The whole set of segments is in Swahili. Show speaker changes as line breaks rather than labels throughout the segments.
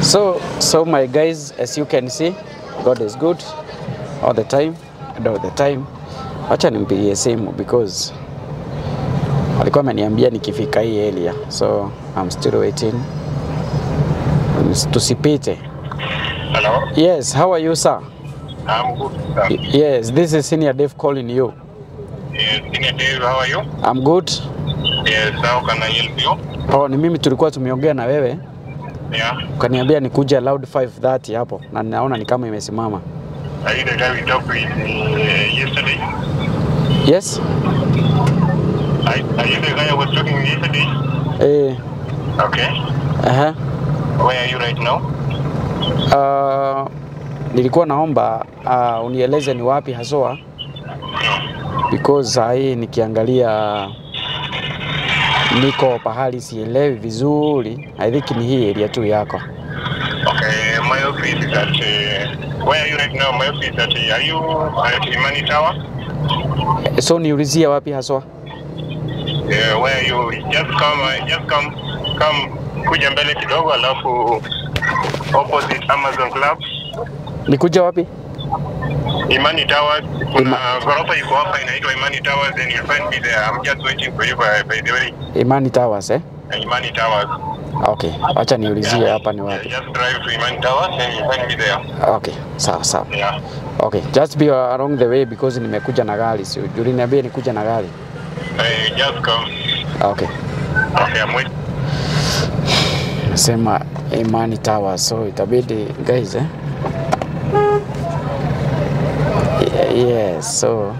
So, so my guys, as you can see, God is good all the time and all the time. Wacha nimpigie simu because alikuwa ameniambia nikifika hii area, so I'm still waiting. Tusipite.
Hello,
Yes, how are you sir?
I'm good. Sir.
Y- Yes, this is Senior Dave calling you.
Yes, Senior Dave, how are you?
I'm good.
Yes, how can I help you?
Oh, ni mimi tulikuwa tumeongea na wewe
Yeah,
ukaniambia nikuje loud 530 hapo na naona ni kama imesimama.
are you the guy we talked with uh, yesterday?
Yes?
Are, are you the guy I was talking with yesterday?
Eh,
Okay.
aha.
Where are you right now?
Uh, nilikuwa naomba uh, unieleze ni wapi haswa because saa hii nikiangalia niko pahali sielewi vizuri. I think ni hii area tu yako.
Okay, my office is at. Uh, where are you right now? My office is at. Uh, are you at Imani Tower?
So niulizie wapi haswa?
Yeah, where are you? Just come, uh, just come, come kuja mbele kidogo alafu opposite Amazon Club.
Nikuja wapi?
Imani Towers. Kuna
Ima-
ghorofa iko hapa inaitwa Imani Towers and you'll find me there. I'm just waiting for you by, by the way.
Imani Towers eh?
Imani Towers.
Okay, acha niulizie hapa ni
Yeah,
wapi.
just drive to Imani Towers and you'll find me there.
Okay, sawa sawa.
Yeah.
Okay, just be along the way because nimekuja na gari. Si uliniambia nikuja na gari.
Hey, just come.
Okay.
Okay, I'm waiting.
Nasema Imani Tower, so itabidi guys eh? Ye- Yes, so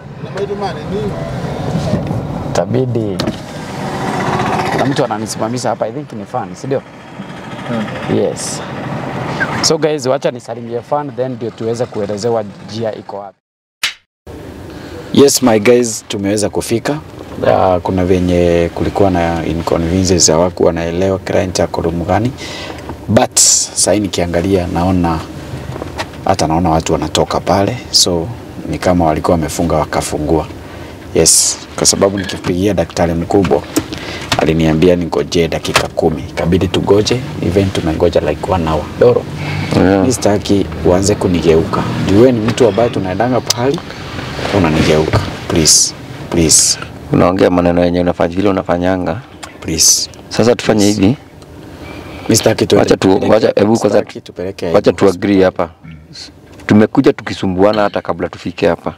itabidi na mtu ananisimamisha hapa, I think ni fan, si ndio? Yes. So guys, wacha nisalimie fan then ndio tuweze kuelezewa njia iko wapi. Yes my guys, tumeweza kufika. Uh, kuna venye kulikuwa na inconveniences hawakuwa wanaelewa client ako room gani, but sahii nikiangalia naona hata naona watu wanatoka pale, so ni kama walikuwa wamefunga wakafungua. Yes, kwa sababu nikipigia daktari mkubwa aliniambia ningojee dakika kumi, ikabidi tugoje, even tumengoja like one hour. Doro,
Yeah.
mi sitaki uanze kunigeuka juu wewe ni mtu ambaye tunaendanga pahali unanigeuka. Please, please,
unaongea maneno yenye unafanya vile unafanyanga.
please.
Sasa tufanye hivi,
Mi sitaki tuende
Wacha tu-
tupeleke-
wacha- hebu kwanza
sitaki tupeleke
wacha
aibu
tu agree hapa. Tumekuja tukisumbuana hata kabla tufike hapa.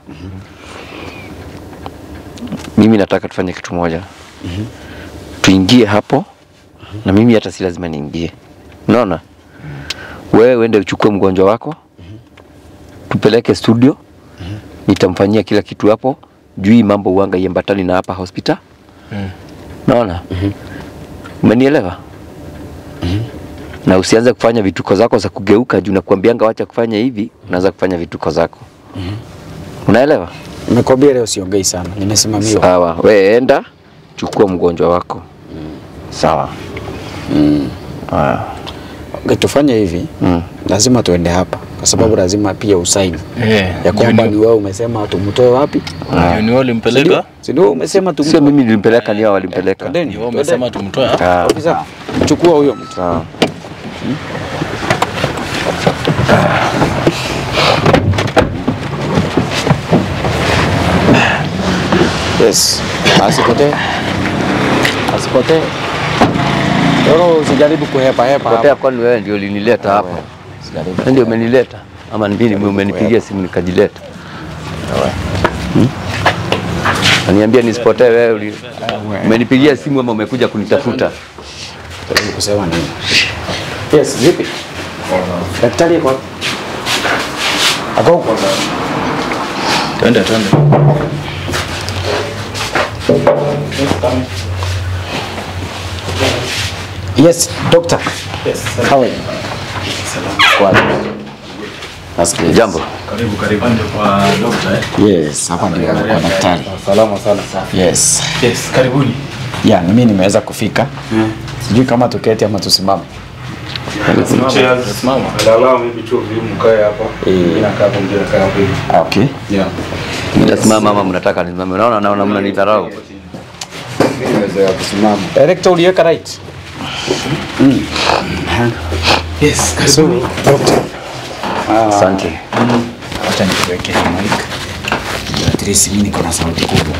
Mimi nataka tufanye kitu moja, tuingie hapo na mimi hata si lazima niingie, unaona. Wewe uende uchukue mgonjwa wako, tupeleke studio, nitamfanyia kila kitu hapo juu hii mambo uanga iambatani na hapa hospital, naona. Umenielewa? na usianze kufanya vituko zako za kugeuka juu nakuambianga wacha kufanya hivi, unaanza kufanya vituko zako. Unaelewa?
Nimekwambia leo siongei sana, nimesimamiwa.
Sawa, we enda chukua mgonjwa wako. Sawa. Haya.
Okay, tufanye hivi
Mm.
lazima tuende hapa kwa sababu lazima pia usaini ya kwamba ni wewe umesema tumtoe wapi,
Ni wewe ulimpeleka?
si ndio? Umesema
Sio
tumtoe.
mimi nilimpeleka, ni hao walimpeleka.
Twendeni,
Ni wewe
twendeni.
umesema tumtoe hapa?
Ah,
Ofisa, chukua huyo mtu.
Sawa.
Yes, asipotee, asipotee. Doro, usijaribu kuhepa hepa
Potea,
hapa.
kwani wewe ndio ulinileta hapa?
Usijaribu
Wewe ndio
kuhepa.
umenileta ama ni mimi umenipigia simu nikajileta? Hmm? Aniambia nisipotee wewe uli... umenipigia simu ama umekuja kunitafuta?
Jaribu kusema nini? Yes, vipi? Daktari yuko wapi? Ako huko.
Twende, twende.
Yes, doctor. Yes. How are you? Kwaje? Nasikia.
Jambo.
Karibu, karibu. Ndio kwa doctor eh?
Yes, hapa ndio kwa daktari.
Salama sana.
Yes.
Yes, karibuni.
Ya, na mimi nimeweza kufika. Sijui kama tuketi ama tusimame.
Simama.
Angalau mimi tu vile mkae hapa.
Eh.
Mimi nakaa hapo mimi nakaa hapo hivi.
Ah, Okay.
Yeah.
Nitasimama ama mnataka nisimame? Unaona naona mnanidharau.
Mimi naweza kusimama.
Director uliweka right? Mm. Aha.
Yes,
So,
karibuni.
doctor, ah,
Asante.
acha nikuweke hii mic. Ndio At least mimi niko na sauti kubwa.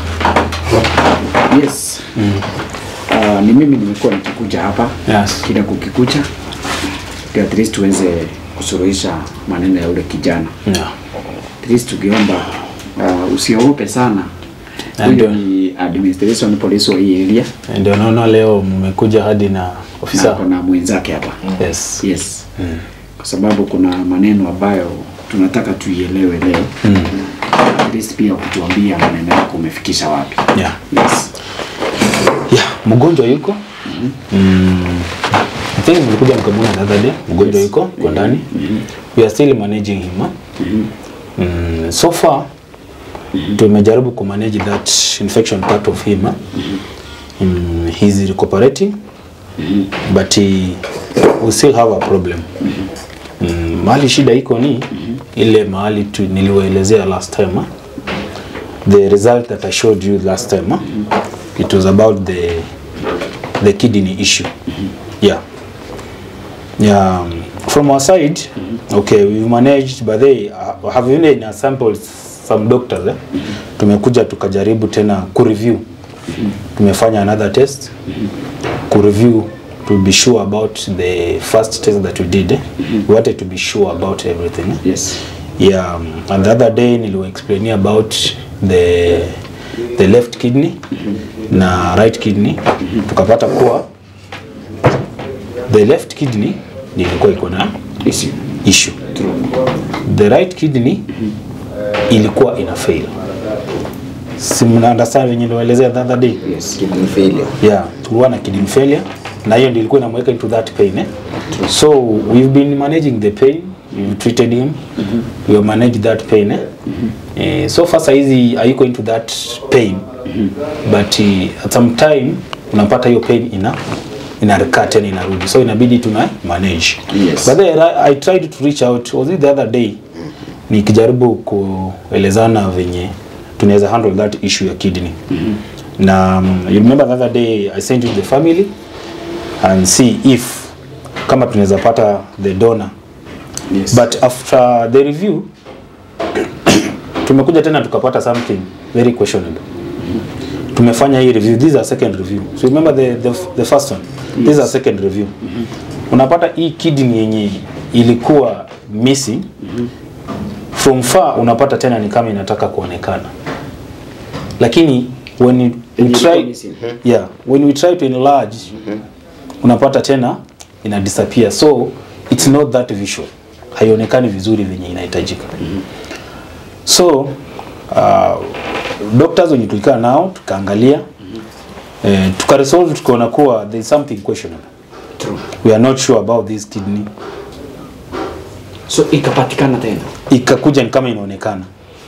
Yes. Ah, ni mimi nimekuwa nikikuja hapa
Yes.
kila kukikucha ndio at least tuweze kusuluhisha maneno ya ule kijana.
Yeah.
At least tukiomba uh, usiogope sana.
Na
Huyo
ndio.
ni administration police wa hii area
Ndio naona leo mmekuja hadi na
na
ofisa.
kuna mwenzake hapa.
Yes.
Yes. Kwa sababu kuna maneno ambayo tunataka tuielewe leo. At least pia kutuambia maneno yako umefikisha wapi.
Yeah.
Yes.
Yeah, mgonjwa yuko. Mm. I think nilikuja nikamwona the other day. Mgonjwa yuko kwa ndani. We are still managing him. huh? Mm. So far tumejaribu kumanage that infection part of him. huh? Mm, he's recuperating but he, we still have a problem. Mm, mahali shida iko ni ile mahali tu niliwaelezea last time. huh? the result that I showed you last time, huh? it was about the the kidney issue. Yeah. Yeah. um, From our side, okay, we've managed, but they uh, have even in our samples some doctors eh? Tumekuja tukajaribu tena kureview. Tumefanya another test kureview to be sure about the first test that we did. Eh? We wanted to be sure about everything. Eh?
Yes.
yeah um, and the other day niliwaexplainia about the the left kidney na right kidney tukapata kuwa the left kidney ndio ilikuwa iko na
Issue.
issue the right kidney ilikuwa ina fail si mna understand venye niliwaelezea the other day
Yes.
kidney failure.
yeah tulikuwa na kidney failure na hiyo ndio ilikuwa inamweka into that pain eh? so we've been managing the pain we've treated him we have managed that pain eh? Eh, so far saizi hayuko into that pain but uh, at some time unapata hiyo pain ina ina recur tena inarudi so inabidi tuna manage
Yes.
but then I, I tried to reach out was it the other day nikijaribu kuelezana venye tunaweza handle that issue ya kidney na um, you remember the other day I sent you the family and see if kama tunaweza pata the donor
Yes.
but after the review tumekuja tena tukapata something very questionable tumefanya hii review this is a second review so remember the, the, the first one this is a second review unapata hii kidney yenye ilikuwa missing from far unapata tena ni kama inataka kuonekana lakini when you, we
Yenye
try,
ilikuwa missing.
yeah, when we try to enlarge unapata tena ina disappear so it's not that visual haionekani vizuri venye inahitajika so uh, doctors wenye tulikaa nao tukaangalia eh, tukaresolve tukaona kuwa there is something questionable
True.
we are not sure about this kidney
So ikapatikana tena.
ikakuja ni kama inaonekana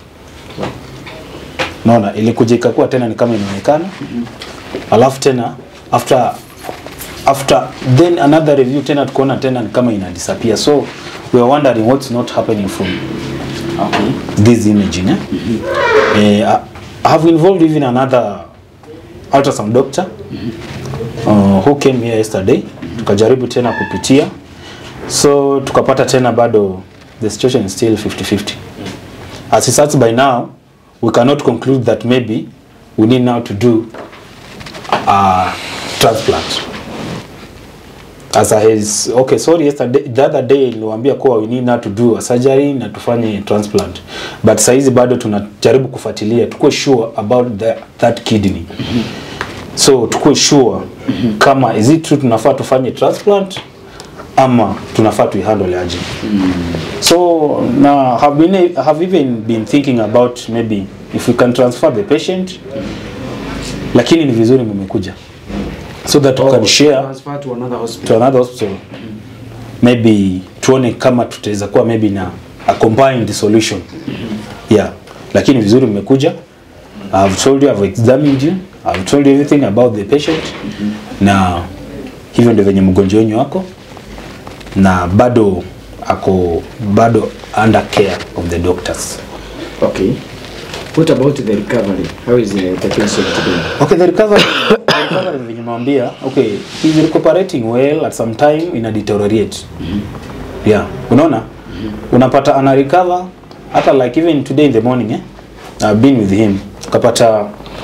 naona ilikuja ikakuwa tena ni kama inaonekana alafu tena after after then another review tena tukaona tena ni kama ina disappear so we are wondering what's not happening from
Okay.
this imaging eh? Eh, I- I have involved even another ultrasound doctor uh, who came here yesterday tukajaribu tena kupitia so tukapata tena bado the situation is still 50-50 as it starts by now we cannot conclude that maybe we need now to do a transplant as I has, okay sorry yesterday the other day niliwaambia kuwa we need now to do a surgery na tufanye transplant but saizi bado tunajaribu kufuatilia tukuwe sure about the, that kidney so tukuwe sure kama is it true tunafaa tufanye transplant ama tunafaa tuihandle aje so na have been have even been thinking about maybe if we can transfer the patient lakini ni vizuri mmekuja so that we can share
Transfer to another
to
hospital.
another hospital maybe tuone kama tutaweza kuwa maybe na a combined solution yeah lakini vizuri mmekuja I've told you I've examined you I've told you everything about the patient na hivyo ndio venye mgonjwa wenyu wako na bado ako bado under care of the doctors
Okay. What about the recovery? How is the, the patient doing?
Okay, the recovery, the recovery venye nimewambia, okay, he's recuperating well at some time ina deteriorate.
yeah unaona unapata ana recover hata like even today in the morning eh I've been with him ukapata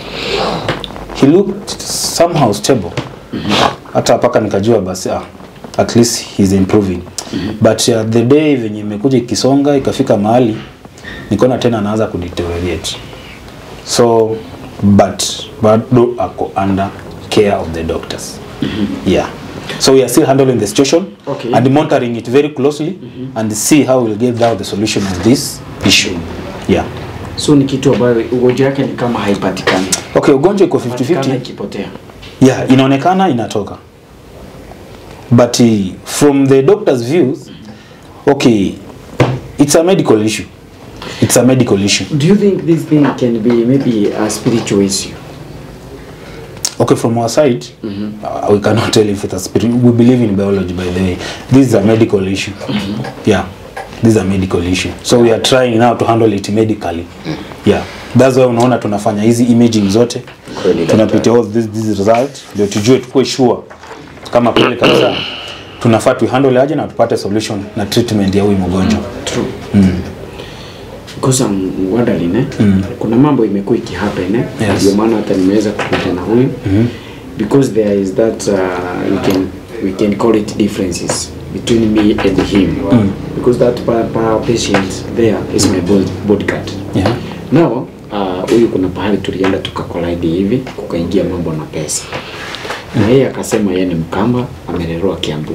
he looked somehow stable hata mpaka nikajua basi ah, at least he's improving but uh, the day venye imekuja ikisonga ikafika mahali nikaona tena anaanza kudeteriorate so but bado ako under care of the doctors yeah so we are still handling the situation
Okay.
and monitoring it very closely and see how we'll get down the solution of this issue yeah
so ni kitu ambayo ugonjwa yake ni kama haipatikani
okay ugonjwa iko 50
Patikana
50
ikipotea
yeah inaonekana inatoka but uh, from the doctor's views okay it's a medical issue it's a medical issue
do you think this thing can be maybe a spiritual issue
okay from our side uh, we cannot tell if it's a spirit we believe in biology by the way this is a medical issue yeah this is a medical issue so we are trying now to handle it medically yeah that's why unaona tunafanya hizi imaging zote
Kweli
tunapitia all this, this result ndio tujue tukue sure kama kweli kabisa tunafaa tu handle aje na tupate solution na treatment ya huyu mgonjwa
true because I'm wondering eh kuna mambo imekuwa ikihappen eh
Yes.
ndio maana hata nimeweza kukuta na huyu because there is that uh, we can we can call it differences between me and him because that pa, pa patient there is my bod- bodyguard
yeah
now uh, huyu kuna pahali tulienda tukakolide hivi kukaingia mambo na pesa na yeye akasema yeye ni mkamba amelelewa kiambu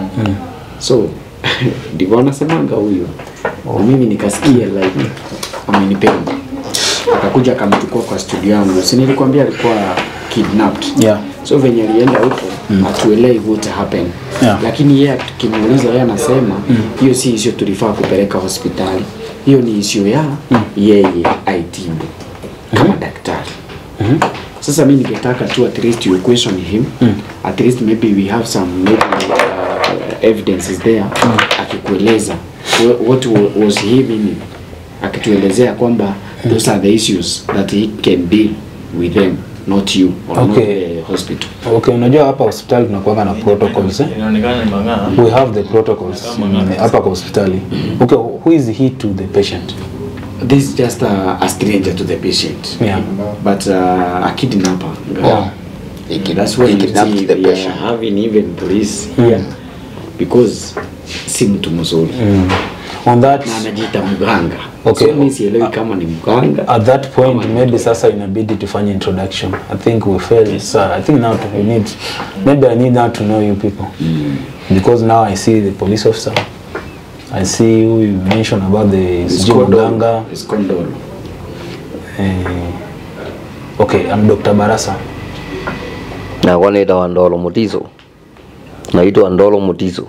so ndivyo anasemanga huyu na mimi nikasikia like amenipenda akakuja akamchukua kwa studio yangu si nilikwambia alikuwa kidnapped
Yeah.
so venye alienda huko atuelewi what happened
Yeah.
lakini yeye tukimuuliza yeye anasema hiyo si isio tulifaa kupeleka hospitali hiyo ni isio ya yeye aitibu kama daktari sasa mi ningetaka tu at least you question him at least maybe we have some maybe, uh, evidences there akikueleza wh- what wa- was he meaning akituelezea kwamba those are the issues that he can deal with them not you or not
Okay.
the hospital
okay unajua hapa hospitali tunakuanga na protocols eh?
Inaonekana ni mang'aa.
we have the protocols mm, hapa kwa hospitali okay who is he to the patient
this is just a, a stranger to the patient
Yeah.
but uh, a kidnapper
Yeah.
that's why
He
you
kidnapped
see
the
we are
patient.
having even police here because si mtu mzuri
on that
na anajiita mganga
Okay.
so mi sielewi kama ni mganga
at that point maybe sasa inabidi tufanye introduction i think we failed sir i think now we need maybe i need now to know you people because now i see the police officer i see who you mentioned about the sijui mganga
skondolo
eh, okay i'm dr barasa
na wanaita ndolo mutiso naitwa ndolo mutiso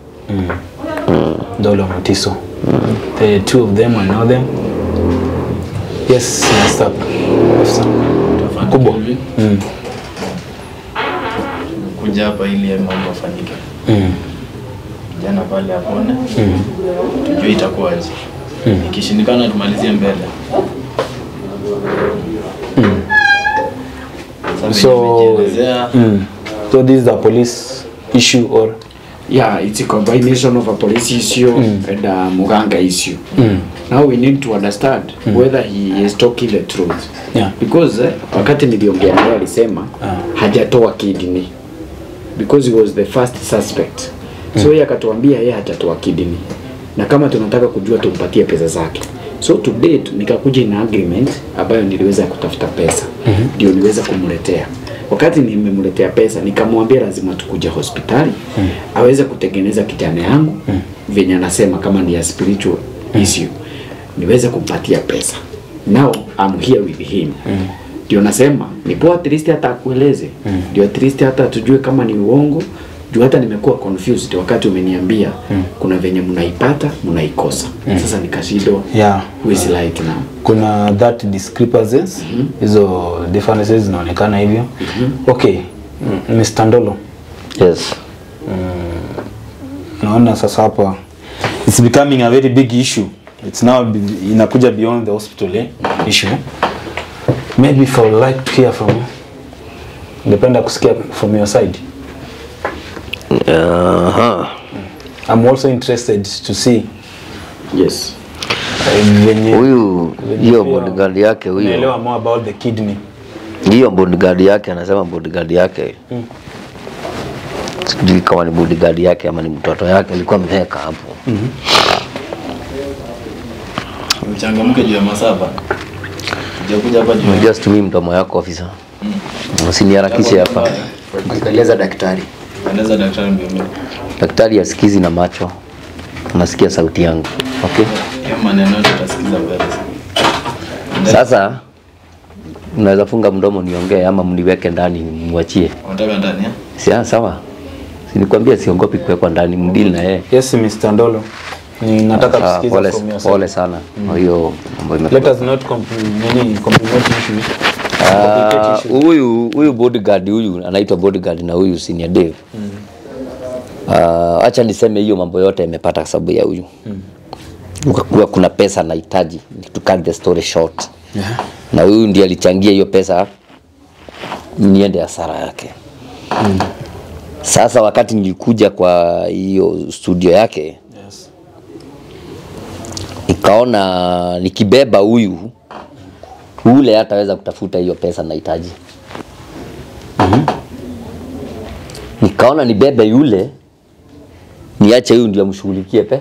Dolo Mutiso. The two of them, I know them. Yes, Mr. Officer. Mkubwa.
Hivi,
Mm.
kuja hapa ili ya mambo afanyike.
Mm.
Jana pale apone. Tujue itakuwaje. Ikishindikana tumalizie mbele. Sasa
So,
nimejielezea,
Mm. So this is a police issue or
yeah it's a combination of a police issue and a muganga issue now we need to understand whether he is talking the truth
Yeah.
because eh, wakati niliongea naye alisema hajatoa kidney because he was the first suspect so yeye akatuambia yeye hajatoa kidney na kama tunataka kujua tumpatie pesa zake so to date nikakuja na agreement ambayo niliweza kutafuta pesa ndio niweza kumletea wakati nimemletea pesa nikamwambia lazima tukuja hospitali aweze kutengeneza kijana yangu venye anasema kama ni ya spiritual issue niweze kumpatia pesa now I'm here with him ndio nasema ni poa at least hata akueleze ndio at least hata tujue kama ni uongo juu hata nimekuwa confused wakati umeniambia kuna venye mnaipata mnaikosa sasa nikashindwa
yeah.
who is right now
Kuna that discrepancies hizo differences zinaonekana hivyo. Okay. Mm, Mr. Ndolo.
yes
Naona sasa hapa it's becoming a very big issue. It's now be- inakuja beyond the hospital eh, issue. Maybe if I would like to hear from you. Ningependa kusikia from your side.
Aha.
I'm also interested to see
Yes.
uh, venye
Huyu hiyo
pia
bodyguard yake huyo
unaelewa more about the kidney.
hiyo bodyguard yake anasema bodyguard yake sijui kama ni bodyguard yake ama ni mtoto yake alikuwa ameweka hapo
Uchangamke juu ya masaba. Kuja hapa juu ya
unajua situmii mdomo yako ofisa usiniharakishe hapa
Eleza daktari.
Eleza daktari mbio mbio.
daktari asikizi na macho anasikia sauti yangu okay
Hiyo maneno yote utasikiza mbele.
sasa mnaweza funga mdomo niongee ama mniweke ndani mwachie
Unataka ndani eh?
Sia, sawa sinikwambia siogopi kuwekwa ndani mdili na yeye
Yes, Mr. Ndolo. Ni nataka
Sawa,
kusikiza
pole,
from your
pole
side.
sana kwa hiyo mambo
Let
imekuwa
us not compli- nini, complicate issues.
Ah,
Complicate issues.
huyu huyu bodyguard huyu anaitwa bodyguard na huyu senior Dave. Ah, acha niseme hiyo mambo yote imepata kwa sababu ya huyu. Ukakuwa kuna pesa nahitaji to cut the story short.
Yeah.
Na huyu ndiye alichangia hiyo pesa niende hasara yake. Sasa wakati nilikuja kwa hiyo studio yake
Yes.
nikaona nikibeba huyu ule hataweza kutafuta hiyo pesa nahitaji. Nikaona nibebe yule niache huyu ndio amshughulikie pe.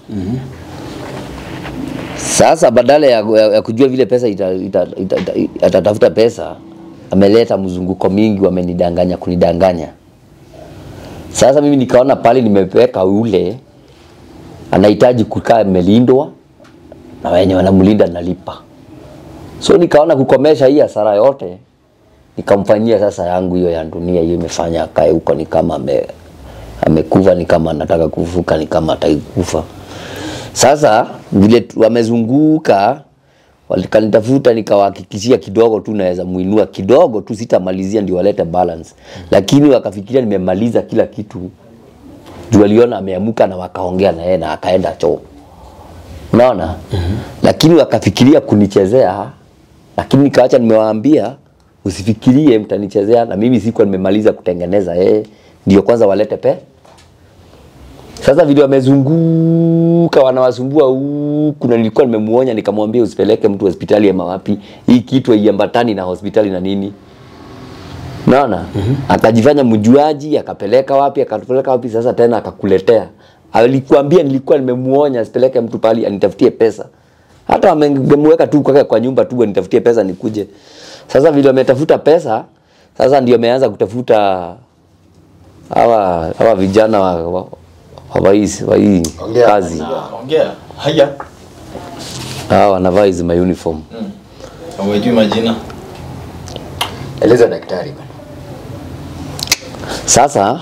Sasa badala ya, ya, ya kujua vile pesa ita, ita, ita, ita, atatafuta pesa, ameleta mzunguko mingi, wamenidanganya kunidanganya. Sasa mimi nikaona pale nimeweka ule anahitaji kukaa amelindwa na wenye wanamlinda nalipa. So nikaona kukomesha hii hasara yote, nikamfanyia sasa yangu hiyo ya dunia hiyo imefanya akae huko ni kama ame, amekufa, ni kama anataka kufuka, ni kama hataki kufa. Sasa vile tu- wamezunguka walikanitafuta, nikawahakikishia kidogo tu naweza muinua kidogo tu, sitamalizia ndio walete balance, lakini wakafikiria nimemaliza kila kitu juu waliona ameamuka na wakaongea na yeye na akaenda choo unaona mm-hmm. lakini wakafikiria kunichezea lakini nikaacha nimewaambia usifikirie mtanichezea na mimi sikuwa nimemaliza kutengeneza yeye ndio kwanza walete pe sasa vile wamezunguka wanawasumbua huku na nilikuwa nimemuonya nikamwambia usipeleke mtu hospitali ama wapi hii kitu haiambatani na hospitali na nini Unaona? Mm-hmm. Akajifanya mjuaji, akapeleka wapi, akapeleka wapi, sasa tena akakuletea. Alikuambia nilikuwa nimemuonya asipeleke mtu pali anitafutie pesa. Hata amemweka tu kwake kwa nyumba tu anitafutie pesa nikuje. Sasa vile ametafuta pesa, sasa ndio ameanza kutafuta hawa hawa vijana wa wa, wa, hii wa hii kazi.
Ongea. Haya.
Hawa wanavaa hizi ma uniform.
Hawajui majina.
Eleza daktari bana.
Sasa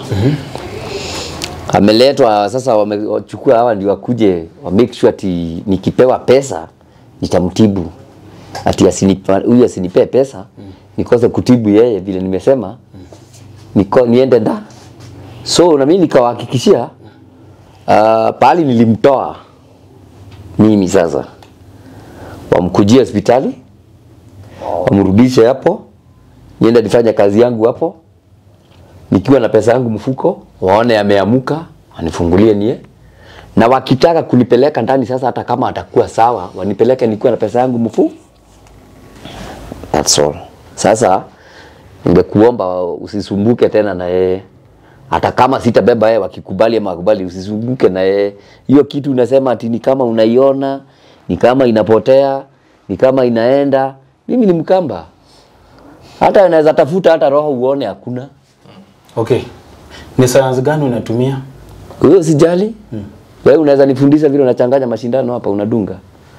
ameletwa sasa, wamechukua hawa ndio wakuje wa make sure ati nikipewa pesa nitamtibu, ati asinipa huyu asinipee pesa nikose kutibu yeye vile nimesema niko, niende da. So na mimi nikawahakikishia uh, pahali nilimtoa mimi sasa, wamkujie hospitali wamrudishe hapo, niende nifanye kazi yangu hapo nikiwa na pesa yangu mfuko, waone ameamuka, anifungulie nie, na wakitaka kunipeleka ndani sasa, hata kama atakuwa sawa, wanipeleke nikiwa na pesa yangu mfu. That's all. Sasa ningekuomba usisumbuke tena na yeye, hata kama sitabeba yeye, wakikubali ama wakubali, usisumbuke na yeye. Hiyo kitu unasema ati ni kama unaiona, ni kama inapotea, ni kama inaenda. Mimi ni Mkamba, hata anaweza tafuta hata roho uone hakuna.
Okay. Ni sayansi gani unatumia?
Wewe usijali. Hmm. Wewe unaweza nifundisha vile unachanganya mashindano hapa unadunga.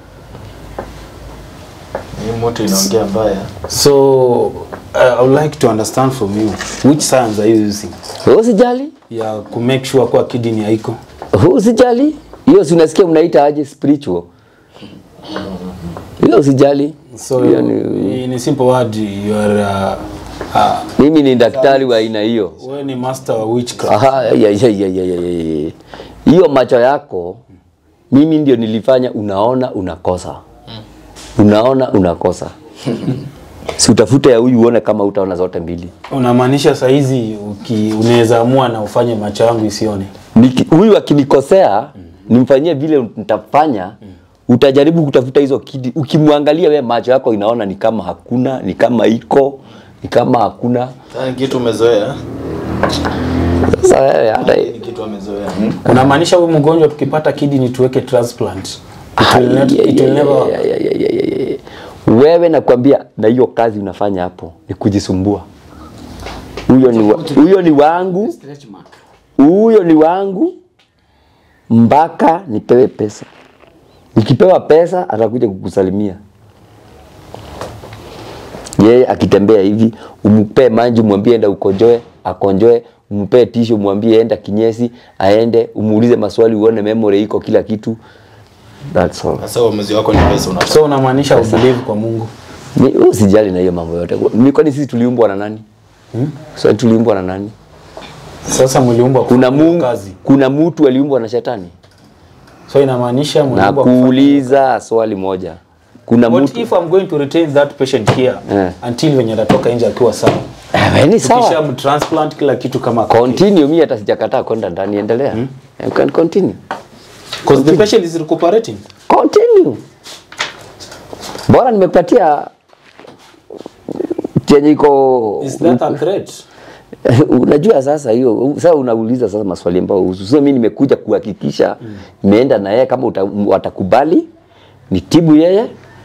Hii moto inaongea mbaya.
So uh, I would like to understand from you which science are you using
Wewe usijali.
ya ku make sure kwa kidney haiko.
Wewe usijali. Hiyo si unasikia mnaita aje spiritual. Hiyo usijali.
So
Hiyo ni,
in a simple word you are uh, uh,
mimi ni daktari wa aina hiyo.
wewe ni master wa witchcraft.
Aha, ya, ya, ya, ya, ya, ya, ya. Hiyo macho yako mimi ndio nilifanya unaona unakosa. Unaona unakosa. si utafute ya huyu uone kama utaona zote mbili.
Unamaanisha saa hizi uki- unaweza amua na ufanye macho yangu isione.
Niki- huyu akinikosea nimfanyie vile nitafanya utajaribu kutafuta hizo kidi ukimwangalia we macho yako inaona ni kama hakuna ni kama iko ni kama hakuna
Sasa ni kitu umezoea.
sasa wewe hata
Ni kitu amezoea.
unamaanisha huyu mgonjwa tukipata kidney tuweke transplant it will, not, it will never work.
Ya, ya, ya, ya, ya, ya. wewe nakwambia na hiyo kazi unafanya hapo ni kujisumbua huyo ni, wa, huyo ni wangu
Stretch mark.
huyo ni wangu mpaka nipewe pesa nikipewa pesa atakuja kukusalimia yeye akitembea hivi umpee maji mwambie enda ukonjoe akonjoe umpee tisho mwambie enda kinyesi aende umuulize maswali uone memory iko kila kitu that's all
Sasa uamuzi wako ni pesa unataka.
so unamaanisha ubelieve kwa mungu
Ni- usijali na hiyo mambo yote Ni kwani sisi tuliumbwa na nani hmm? so tuliumbwa na nani
sasa mliumbwa
kuna
kufanya
mungu
kazi
kuna mtu aliumbwa na shetani
so inamaanisha
na
mliumbwa kufanya-
kuuliza swali moja kuna
What
mtu
if I'm going to retain that patient here
Eh.
until venye atatoka nje akiwa sawa
Eh, ni
tukisha
sawa
mtransplant kila kitu kama ako okay.
continue mimi hata sijakataa kwenda ndani endelea you can continue
Because the patient is recuperating
continue bora nimekupatia chenye iko
is that a threat
unajua sasa hiyo sasa unauliza sasa maswali ambayo husu sasa mimi nimekuja kuhakikisha nimeenda na yeye kama uta, watakubali nitibu yeye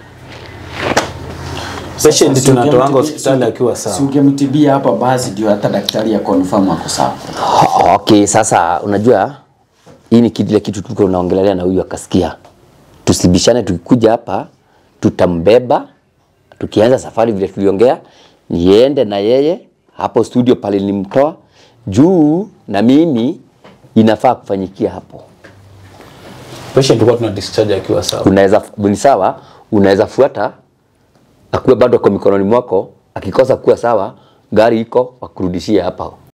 patient
Si
tunatoanga
ungemtibia-
hospitali
si-
akiwa
Si
sawa
ungemtibia hapa basi ndio hata daktari ya confirm ako sawa.
okay sasa unajua hii ni kile kitu tuko unaongelea na huyu akasikia tusibishane tukikuja hapa tutambeba tukianza safari vile tuliongea niende na yeye hapo studio pale nilimtoa juu na mimi inafaa kufanyikia hapo
patient huwa tuna discharge akiwa sawa
unaweza ni sawa unaweza fuata akuwe bado kwa mikononi mwako akikosa kuwa sawa gari iko wakurudishie hapa